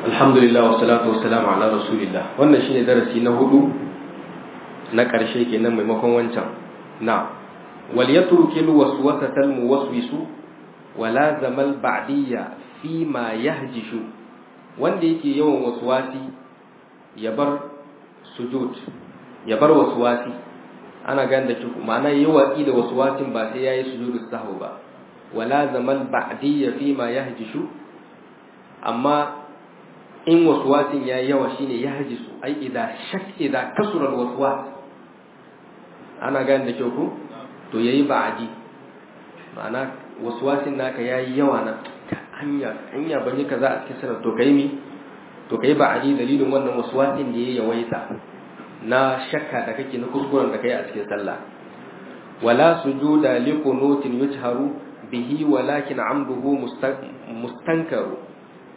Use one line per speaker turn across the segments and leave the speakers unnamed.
alhamdulillah wa salatu wa salamu ala rasulillah wannan shine darasi na hudu na ƙarshe kenan maimakon wancan na wal yatruki al waswasata al muwaswisu wa lazama al ba'diyya fi ma yahjishu wanda yake yawan waswasi ya bar sujud ya bar waswasi ana gane da kiku ma'ana yi watsi da waswasin ba sai yayi sujudu sahwi ba wa lazama al ba'diyya fi ma yahjishu amma in waswasin ya yi yawa shine ya haji su ai idza shak idza kasura waswas ana gane da kyau ko to yayi ba'adi ma'ana waswasin naka yayi yawa na hanya hanya bane kaza a cikin sanar to kai mi to kai ba'adi dalilin wannan waswasin da yayi yawaita na shakka da kake na kuskuren da kai a cikin sallah wala sujuda li qunutin yujharu bihi walakin amduhu mustankaru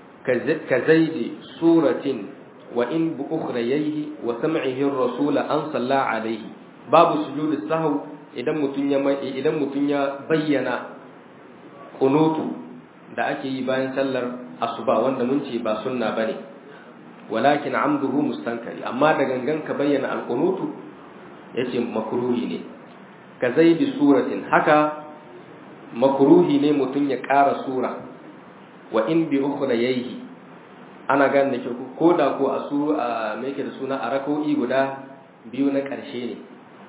كزيد سورة وإن بأخريه وسمعه الرسول أن صلى عليه باب سجود السهو idan mutum ya idan mutum ya bayyana kunutu da ake yi bayan sallar asuba wanda mun ce ba sunna bane walakin amduhu mustankari amma da gangan ka bayyana alqunutu yace makruhi ne ka zaidi suratin haka makruhi ne mutum ya ƙara sura wa in bi ukhra yayi ana gane da ko da ko a su a me yake da suna a rak'o'i guda biyu na ƙarshe ne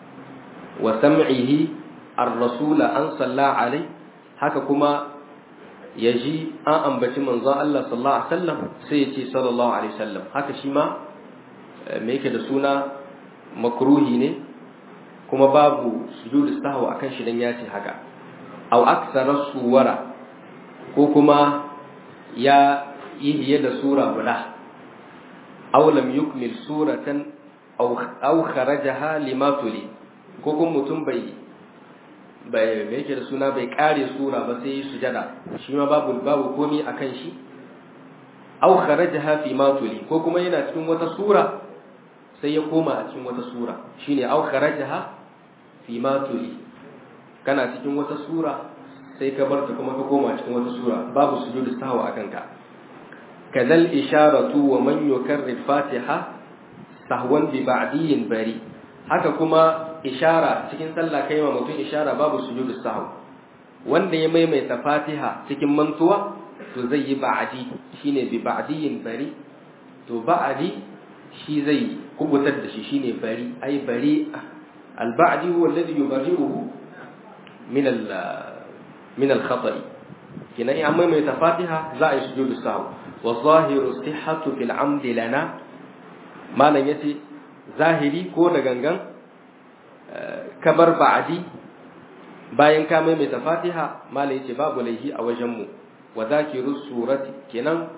wa sam'ihi ar-rasula an salla alai haka kuma yaji an ambaci manzon Allah sallallahu alaihi wasallam sai ya ce sallallahu alaihi wasallam haka shi ma me yake da suna makruhi ne kuma babu sujudu sahwa akan shi dan ya ce haka aw aksara suwara ko kuma ya yi hiye da sura guda aw lam yukmil suratan aw aw kharajaha lima tuli ko kuma mutum bai bai yake da suna bai kare sura ba sai sujada shi ma babu babu komi akan shi aw kharajaha fi ma tuli ko kuma yana cikin wata sura sai ya koma a cikin wata sura shine aw kharajaha fi ma tuli kana cikin wata sura sai ka barta kuma ka koma cikin wata sura babu sujudu sahwa akan ka kadal isharatu wa man yukarrir fatiha sahwan bi ba'diyin bari haka kuma ishara cikin sallah kai ma mutum ishara babu sujudu sahwa wanda ya maimaita fatiha cikin mantuwa to zai yi ba'di shine bi ba'diyin bari to ba'di shi zai kubutar da shi shine bari ai bari al-ba'di huwa alladhi yubarri'uhu min al من الخطأ كنا إيه عمي متفاتحة زائي سجود السهو والظاهر الصحة في العمد لنا ما لن يتي ظاهري كون غنغن كبر بعدي bayan ka maimaita fatiha mala yace babu laihi a wajenmu wa zakiru surati kenan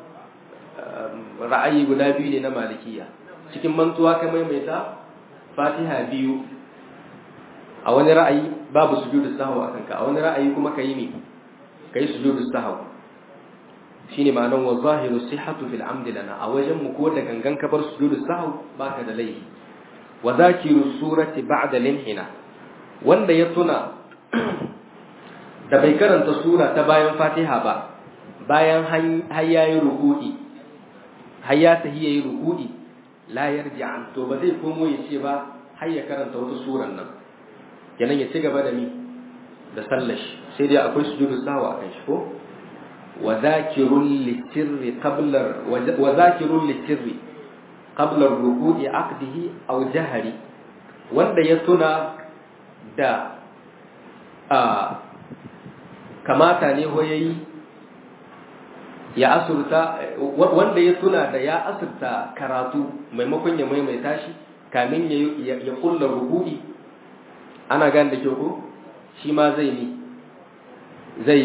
ra'ayi guda biyu ne na malikiya cikin mantuwa ka maimaita fatiha biyu a wani ra'ayi babu sujudu sahwa akan ka a wani ra'ayi kuma ka yi me kai sujudu sahwa shine ma'anar wa zahiru sihhatu fil amd lana a wajen mu ko da gangan ka bar sujudu sahwa baka da laifi wa zakiru surati ba'da linhina wanda ya tuna da bai karanta sura ta bayan fatiha ba bayan har yayi ruku'i har ya tahi yayi ruku'i la yarji'an to ba zai komo ya ce ba har ya karanta wata suran nan kenan ya ci gaba da mi da sallashi sai dai akwai sujudu sahwa akan shi ko wa zakirun litirri qabla wa zakirun litirri qabla ruku'i aqdihi aw jahri wanda ya tuna da a kamata ne ho yayi ya asurta wanda ya tuna da ya asurta karatu maimakon ya maimaita shi kamin ya ya kulla ruku'i ana gan da kyau ko shi ma zai ni zai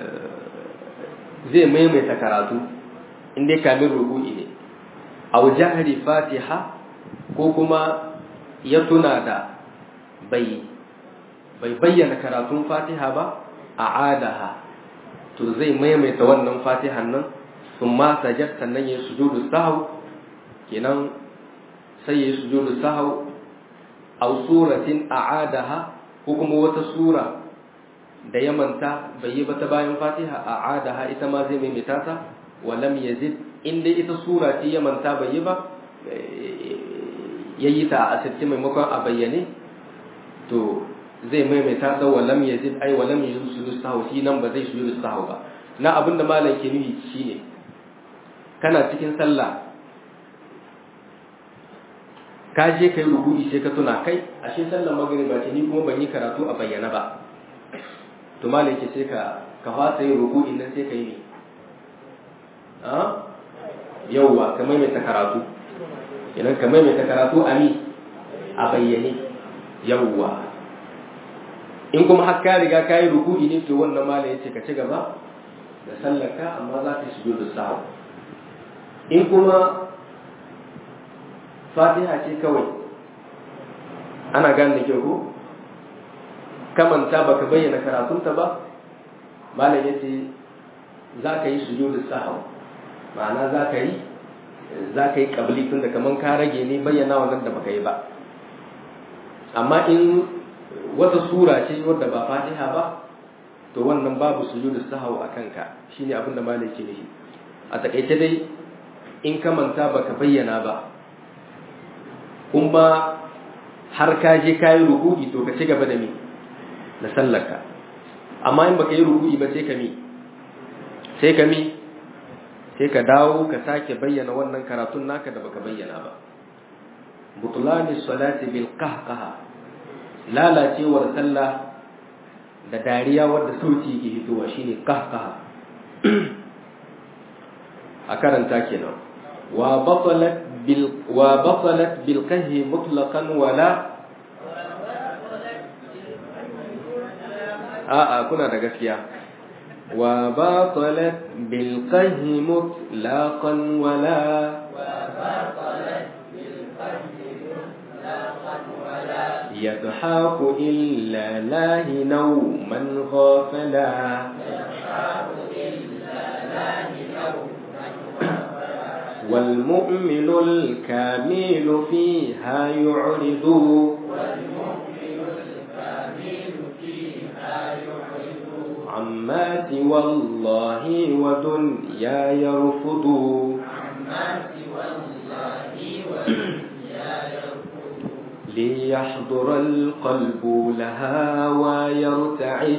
zai maimaita karatu inda kamin ruku'i ne a jahari fatiha ko kuma ya tuna da bai bai bayyana karatun fatiha ba a adaha to zai maimaita wannan fatihan nan sun ma sajar sannan ya sujudu sahau kenan sai ya sujudu sahau aw suratin a'adaha ko kuma wata sura da ya manta bai yi ba ta bayan fatiha a'adaha ita ma zai maimaita ta wa lam yazid in dai ita sura ce ya manta bai yi ba yayi ta a asirce maimakon a bayyane to zai maimaita da walam yazid ai walam yuzid sujudu sahwi shi nan ba zai sujudu sahwi ba na abinda malam ke nufi shine kana cikin sallah ka je kai ruku'i sai ka tuna kai ashe sallar magriba ce ni kuma ban yi karatu a bayyana ba to malam ke sai ka ka fasa yin ruku'in nan sai ka yi ne a yawwa ka maimaita karatu idan ka maimaita karatu a mi a bayyane yawwa in kuma har ka riga ka yi ruku'i ne to wannan malam ya ce ka ci gaba da sallarka amma za ka shigo da sahu in kuma fatiha ce kawai ana gane da kyau ko kamanta baka bayyana karatunta ba malam ya ce za ka yi sujudu sahu ma'ana za ka yi za ka yi kabli tun da kaman ka rage ne bayyana wannan da baka yi ba amma in wata sura ce wadda ba fatiha ba to wannan babu sujudu sahu a kanka shine abin da malam ke nufi a takaice dai in ka manta baka bayyana ba kuma har ka je ka yi ruku'i to ka ci gaba da mi da sallarka amma in baka yi ruku'i ba sai ka mi sai ka mi sai ka dawo ka sake bayyana wannan karatun naka da baka bayyana ba butlani salati bil qahqaha lalacewar sallah da dariya wadda sauti yake fitowa shine qahqaha a karanta kenan wa batalat bil wa batalat bil qahhi mutlaqan wala a'a kuna da gaskiya wa batalat bil qahhi mutlaqan wala يضحك إلا له نوما غافلا والمؤمن الكامل فيها يعرض عما سوى الله ودنيا يرفض ليحضر القلب لها ويرتعد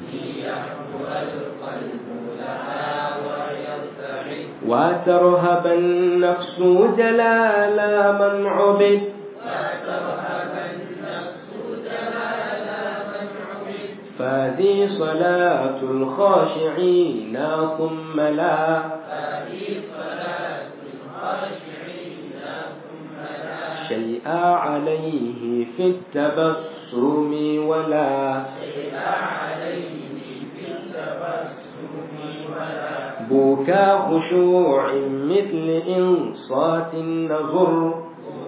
وترهب النفس جلال من عبد فهذه صلاة الخاشعين ثم لا شيء عليه في التبسم ولا بكى خشوع مثل إنصات النظر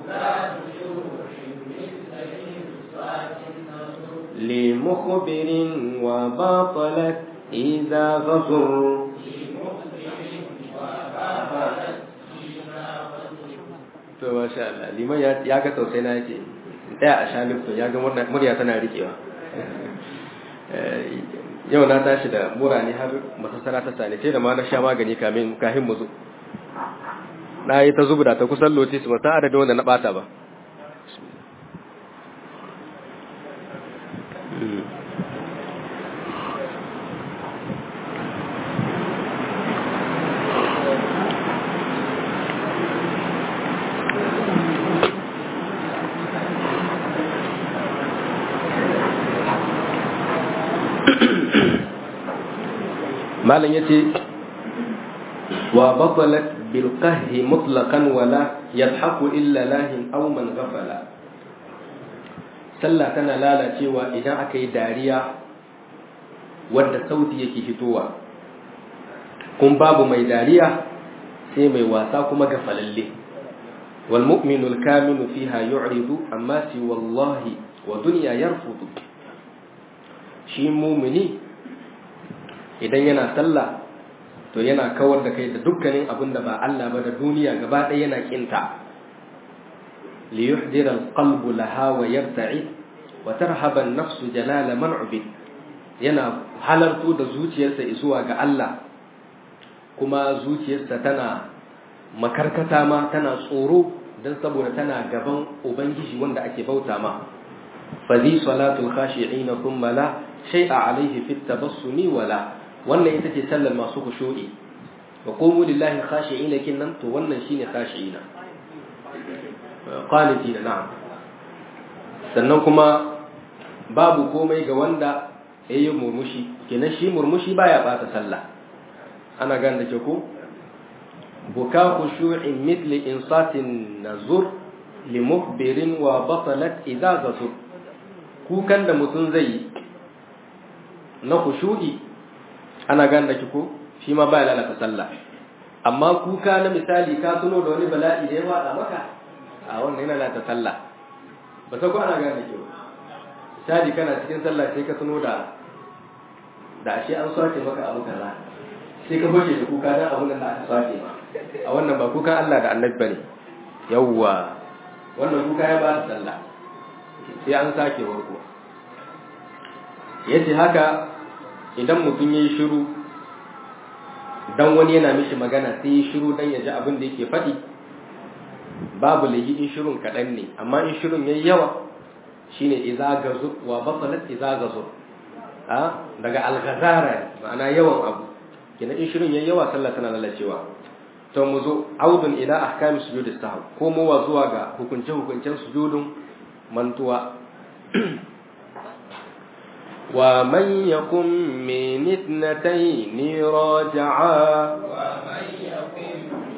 لمخبر وباطلت إذا غزر to masha Allah liman ya ga tausayi na yace daya a shalif to ya ga murya tana rikewa yau na tashi da mura ne har masassara ta sani sai da ma na sha magani kamin kahin mu zo na yi ta zubda ta kusan lotis ba ta adadin wanda na bata ba malam yace wa batalat bil qahri mutlaqan wala yadhaku illa lahin aw man ghafala sallah tana lalacewa idan aka yi dariya wadda sauti yake fitowa kun babu mai dariya sai mai wasa kuma gafalalle wal mu'minu al kamilu fiha yu'ridu amma si wallahi wa dunya yarfudu shi mu'mini idan yana sallah to yana kawar da kai da dukkanin abin da ba Allah ba da duniya gaba ɗaya yana kinta li yuhdira alqalbu laha wa yarta'i wa tarhaba an-nafsu jalala man ubid yana halarto da zuciyarsa zuwa ga Allah kuma zuciyarsa tana makarkata ma tana tsoro don saboda tana gaban ubangiji wanda ake bauta ma fadi salatul khashi'ina thumma la shay'a alayhi fit tabassumi wala wannan ita ce sallar masu khushu'i wa qumu lillahi khashi'ina kinnan to wannan shine khashi'ina qanitina na'am sannan kuma babu komai ga wanda yayi murmushi kenan shi murmushi baya bata sallah ana gane da ke ko buka khushu'in mithli insatin nazur limukhbirin wa batalat idza zasur kukan da mutum zai yi na khushu'i ana gane da ke ko shi ma baya lalata sallah amma kuka na misali ka tuno da wani bala'i da ya fada maka a wannan yana lalata sallah ba ta ko ana gane da ke misali kana cikin sallah sai ka tuno da da ashe an sace maka abu kaza sai ka fashe da kuka dan abun da aka sace ma a wannan ba kukan Allah da Annabi bane yawwa wannan kuka ya ba da sallah sai an sake warko yace haka idan mutum yayi shiru dan wani yana mishi magana sai yi shiru dan ya ji abin da yake faɗi babu lahi in shirun kaɗan ne amma in shirun yayi yawa shine idza gazu wa basalat idza gazu a daga alghazara ma'ana yawan abu kina in shirin yayi yawa sallah tana lalacewa to mu zo audun ila ahkam sujud sahw ko mu wa zuwa ga hukunce hukuncen sujudun mantuwa wa man yakum min ithnatayn raja'a wa man yakum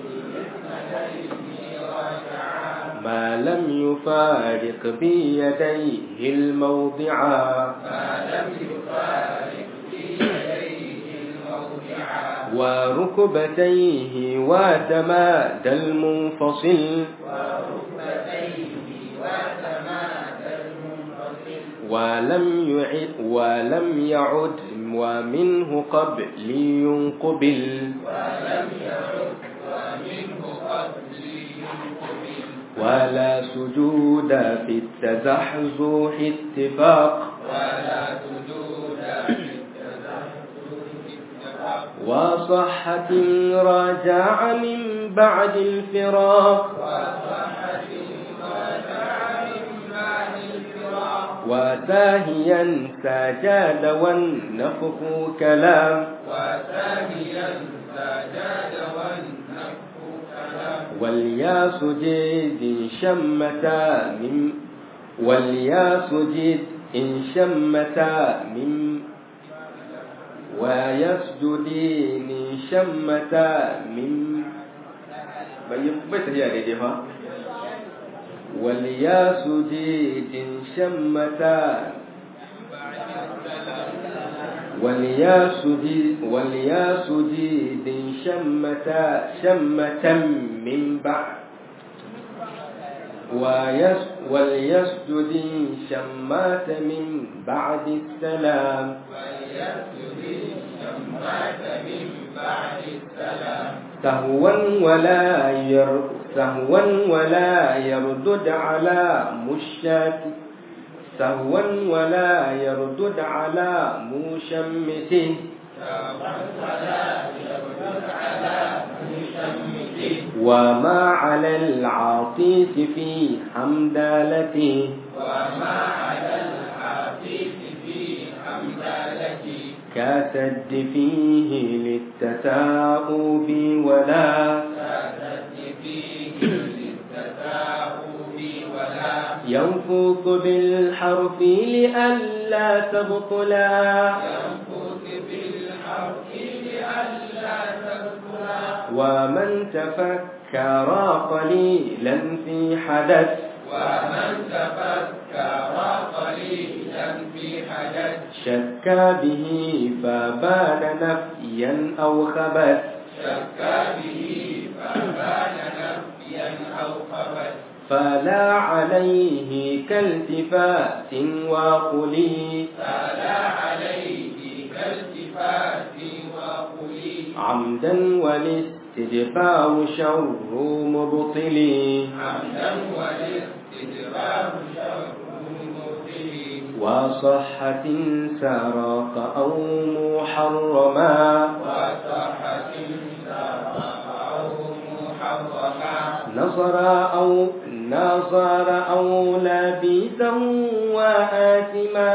ما لم يفارق بيديه الموضعا ما لم يفارق بيديه الموضعا وركبتيه وتمادى المنفصل وركبتيه وتمادى المنفصل ولم يعد ولم يعد ومنه قبل ينقبل ولم يعد ومنه قبل ولا سجود في التزحزح اتفاق ولا سجود في وصحة راجع من بعد الفراق وساهيا سجاد والنفخ كلام وساهيا سجاد والنفخ واليا سجد شمتا من واليا سجد إن شمتا من ويسجدين شمتا من بيت هي دي واليا سجد شمتا واليا سجد واليا سجد شمتا شمتا من بعد ويس وليسجد شمات من بعد السلام سهوا ولا ير سهوا ولا يردد على مشات سهوا ولا يردد على مشمته وما على العاطف في حمدالته وما على العاطف في حمدالته كسد فيه للتثاؤب ولا كسد فيه للتثاؤب ولا ينفث بالحرف لئلا تبطلا ينفث بالحرف لئلا تبطلا ومن تفكر قليلا في حدث ومن تفكر قليلا في حدث شك به فبان نفيا أو خبث شك به فبان نفيا أو خبث فلا عليه كالتفات وقلي فلا عليه كالتفات وقلي عمدا والاستدفاء شر مبطلي عمدا والاستدفاء شر مبطلي وصحة سرق أو محرما وصحة سرق أو محرما نصر أو نصر أو لبيسا وآثما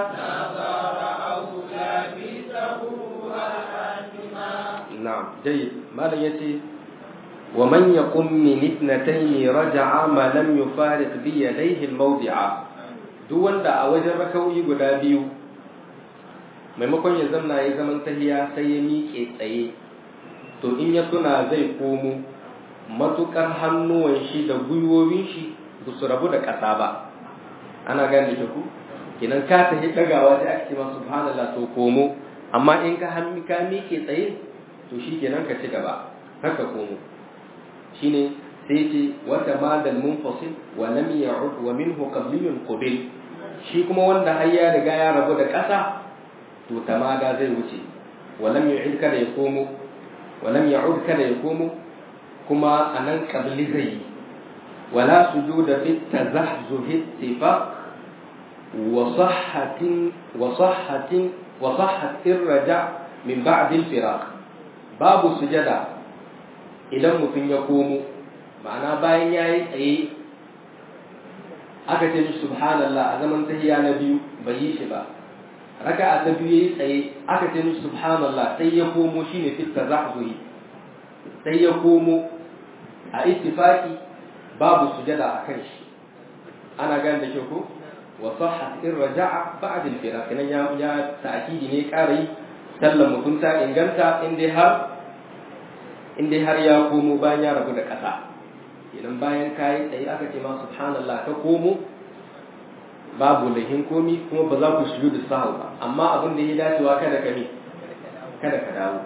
نعم جيد ما يتي ومن يقم من اثنتين رجع ما لم يفارق بيديه الموضع duk wanda a wajen rakauyi guda biyu maimakon ya zamna ya zaman tahiya sai ya miƙe tsaye to in ya tuna zai komo matukar hannuwan shi da gwiwowin shi ba su rabu da ƙasa ba ana gane da ku kinan ka tahi ɗagawa sai ake ce ma subhanallah to komo amma in ka hannu ka miƙe tsaye to shi kenan ka ci gaba haka komo shine sai ce wata madal munfasil wa lam ya'ud wa minhu qabliyun qabil shi kuma wanda har ya riga ya rabu da ƙasa to tamada zai wuce wa lam yu'id kada ya komo wa lam ya'ud kada ya komo kuma anan qabli zai yi wala sujuda fi tazahzuh ittifaq wa sahhatin wa sahhatin wa sahhat irja min ba'd al-firaq babu sujada idan mutum ya komo ma'ana bayan ya yi tsaye aka ce mishi subhanallah a zaman tahiya na biyu bai yi shi ba raka a ta biyu ya yi tsaye aka ce mishi subhanallah sai ya komo shi ne fitta zahzuhi sai ya komo a ittifaki babu sujada a kan shi ana gane da kyau ko wa sahhat in raja'a ba'd al-firaq nan ya ya ta'kidi ne ƙara sallar mutum ta inganta in dai har in dai har ya komo bayan ya rabu da ƙasa idan bayan kayi tsaye aka ce ma subhanallah ka komo babu lahin komi kuma ba za ku shiru da sahu ba amma abin da ya dacewa kada ka ne kada ka dawo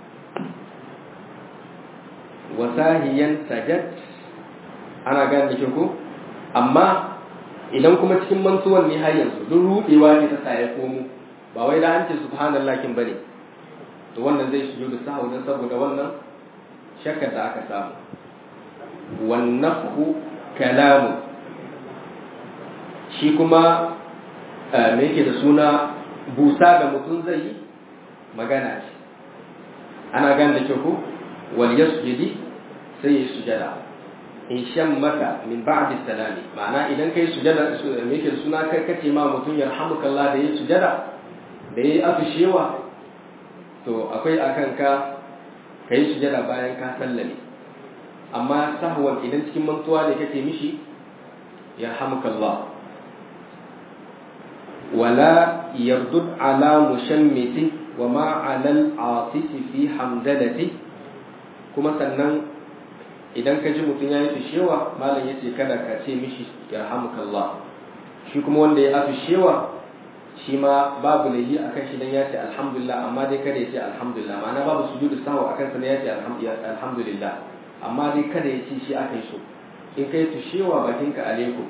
wasahiyan sajad ana gane da ko amma idan kuma cikin mantuwan ne har yanzu duk rudewa ne ta sa ya komo ba wai da an ce subhanallah kin bane to wannan zai shigo da sahu dan saboda wannan shakkar da aka samu wannafu kalamu shi kuma me yake da suna busa da mutum zai yi magana ce ana gan da kyau ko wal yasjudi sai ya sujada in shan mata min ba'di salami ma'ana idan kai sujada me yake da suna kai kace ma mutum yarhamukallah da yi sujada da yi afishewa to akwai akan ka ka yi sujada bayan ka sallame amma sahwan idan cikin mantuwa ne kake mishi ya hamukallah wala yardud ala mushammiti wa ma ala al-atisi fi hamdalati kuma sannan idan ka ji mutum ya yi fishewa malam ya ce kada ka ce mishi ya hamukallah shi kuma wanda ya fishewa shi ma babu layi akan shi dan ya ce alhamdulillah amma dai kada ya ce alhamdulillah ma'ana babu sujudu sahwa akan sa ne ya ce alhamdulillah amma dai kada ya ce shi aka yi so in kai tushewa bakinka alaikum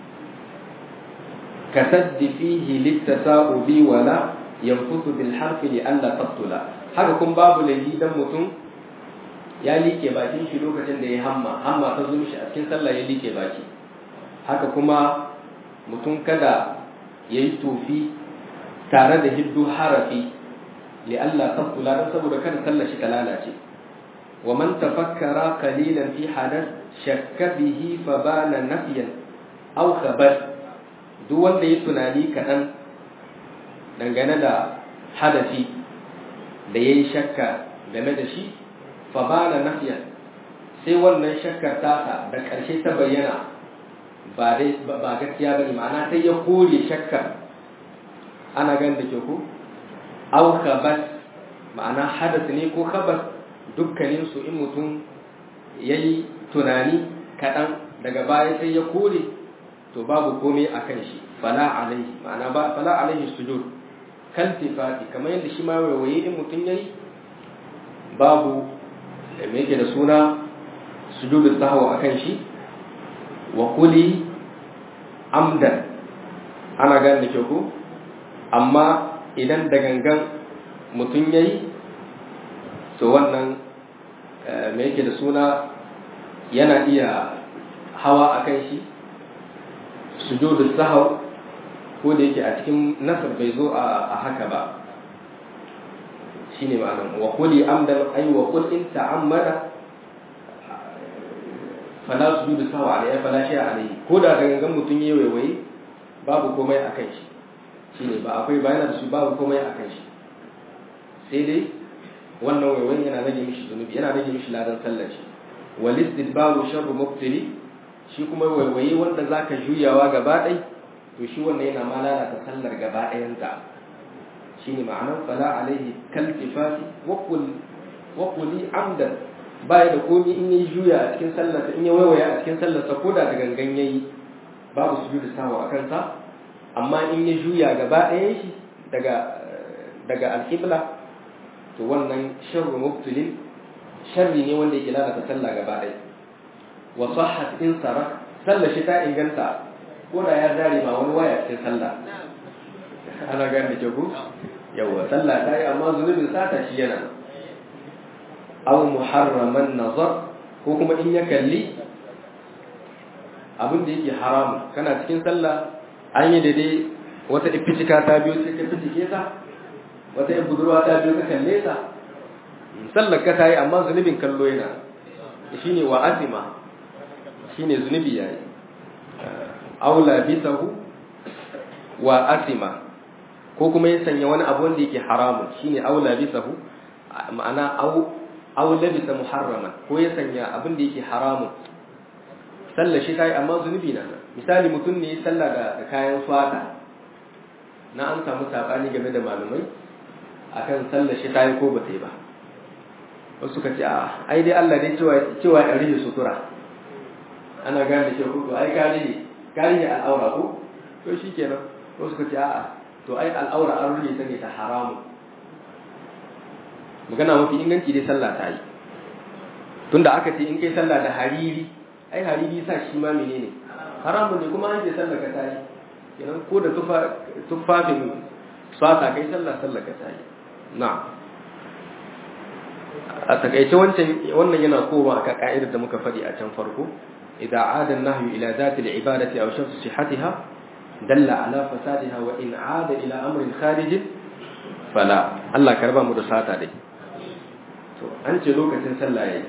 ka saddi fihi littasa'ubi wala yanfusu bil harfi li alla tabtula haka kun babu layi dan mutum ya like bakin shi lokacin da ya hamma hamma ta zo shi a cikin sallah ya like baki haka kuma mutum kada yayi tofi tare da hiddu harafi li alla tabtula dan saboda kada sallar shi ta lalace ومن تفكر قليلا في حدث شك به فبان نفيا أو خبر duk wanda ya tunani kaɗan dangane da hadafi da ya yi shakka game da shi fa ba na nafiyan sai wannan shakkar tasa da ƙarshe ta bayyana ba gaskiya ba ne ma'ana sai ya kore shakkar ana gan da ke ku au khabas ma'ana hadas ne ko khabas dukkaninsu in mutum ya yi tunani kaɗan daga baya sai ya kore to babu komai a kan shi fala alaihi ma'ana ba fala alaihi sujud kan tifati kamar yadda shi ma waiwaye in mutum ya yi babu da me yake da suna sujudu sahwa a kan shi wa kuli amdan ana gane da kyau ko amma idan da gangan mutum ya yi to wannan me yake da suna yana iya hawa a kan shi sujudu sahau ko da yake a cikin nasar bai zo a haka ba shine ma'anar wa kuli amdan ay wa kul in ta'ammada fala sujudu sahu alayhi fala shay alayhi ko da da gangan mutun yayi waiwaye babu komai akan shi shine ba akwai bayana da su babu komai akan shi sai dai wannan waiwayen yana rage mishi zunubi yana rage mishi ladan sallar shi wal istidbaru sharru mubtili shi kuma waiwaye wanda zaka juyawa gaba ɗai to shi wannan yana ma lalata sallar gaba ɗayanta shine ma'anar fala alaihi kaltifati wa qul wa quli amdan baya da komi in yi juya a cikin sallarsa in ya waiwaya a cikin sallarsa ko da da gangan yayi babu sujudu sawa a kansa amma in ya juya gaba ɗayan shi daga daga alƙibla to wannan sharru mubtilin sharri ne wanda yake lalata sallah gaba ɗaya wa sahhat in sara sallar shi ta inganta ko da ya zare ma wani waya cikin sallah ana gane da ku yawa sallah ta yi amma zunubin sata shi yana aw muharraman nazar ko kuma in ya kalli abin da yake haramu kana cikin sallah an yi daidai wata ifitika ta biyo sai ka fitike ta wata yan budurwa ta biyo ka kalle ta sallar ka ta yi amma zunubin kallo yana shine wa azima shine zunubi yayi aula bisahu wa asima ko kuma ya sanya wani abu wanda yake haramun shine aula bisahu ma'ana au aw labisa muharraman ko ya sanya abin da yake haramun sallar shi kai amma zunubi na misali mutum ne sallah da kayan fata na an samu sabani game da malumai akan sallar shi kai ko bata yi ba wasu suka ce a ai dai Allah dai cewa cewa ya rige sutura ana gane shi ko ai kare ne kare ne al'aura ko to shikenan wasu suka ce a to ai al'aura an rige ta ne ta haramun magana mafi inganci dai sallah ta yi tunda aka ce in kai sallah da hariri ai hariri sa shi ma menene haramun ne kuma an ce sallah ka tayi kenan ko da tufafin swata kai sallah sallah ka tayi na a takaice wancan wannan yana koma aka ka'idar da muka faɗi a can farko idza aada an-nahyu ila dhati al-ibadati aw shafs sihhatiha dalla ala fasadiha wa in aada ila amrin kharij fala Allah karba mu da sata dai to an ce lokacin sallah yayi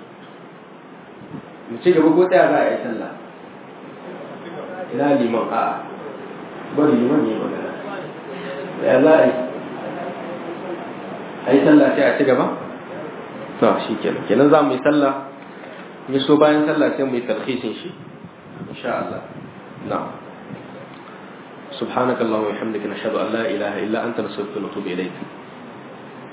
mu ci gaba ko tsaya za a yi sallah ina liman a bari liman ne magana ya za a yi a yi sallah sai a ci gaba to shi kenan kenan za mu yi sallah mu so bayan sallah sai mu yi tarhisin shi insha Allah na'am سبحانك اللهم وبحمدك نشهد ان لا اله الا انت نستغفرك ونتوب اليك